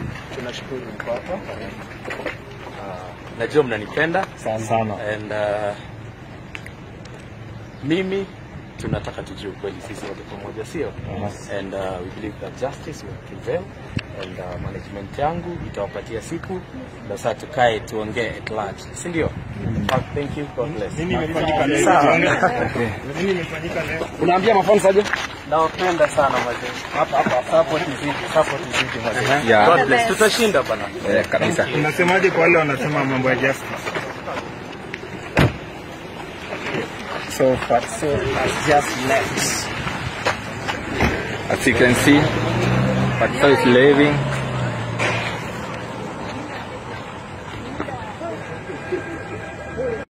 tunashukuru mko hapa. Uh, najua mnanipenda sana. and uh, mimi tunataka tujue ukweli sisi wote pamoja, sio? Yes. And uh, we believe that justice will prevail and uh, management yangu itawapatia siku na sasa tukae tuongee at large, si ndio? Uh, thank you, God bless. Nini imefanyika leo? Sawa. Nini imefanyika leo? Unaambia mafans aje? Nawapenda sana mazee. Hapa hapa support izidi, support izidi mazee. Yeah. God bless. Tutashinda bana. Eh, kabisa. Unasemaje kwa wale wanasema mambo ya justice? So Fatso has just left. As you can see, Patso is leaving.